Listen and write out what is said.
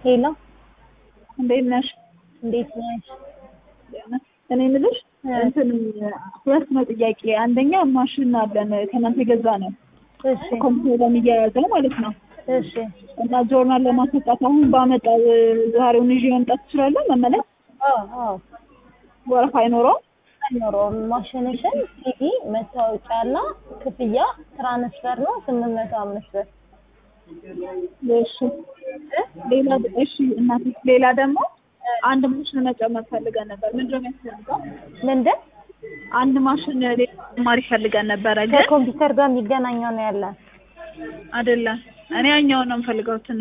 ሄሎ እንዴት ነሽ? እንዴት ነሽ? እኔ የምልሽ እ እንትን ሁለት ነው ጥያቄ። አንደኛ ማሽን አለን ከእናንተ የገዛ ነው እሺ ኮምፒውተር የሚያያዘው ማለት ነው እሺ እና ጆርናል ለማስወጣት አሁን ባመጣው ዛሬውን ይዤ መምጣት እችላለሁ? መመለስ አዎ አዎ ወረፋ አይኖረውም? አይኖረውም። ማሽንሽን ሲዲ፣ መታወቂያና ክፍያ ትራንስፈር ነው ስምንት መቶ አምስት ብር እሺ ሌላ እሺ እናቴ ሌላ ደግሞ አንድ ማሽን መጨመር ፈልገን ነበር። ምንድን ነው የሚያስፈልገው? ምንድን አንድ ማሽን ሌላ ተጨማሪ ፈልገን ነበረ ግን ከኮምፒውተር ጋር የሚገናኘው ነው ያለን አይደለም። እኔ ያኛውን ነው የምፈልገው።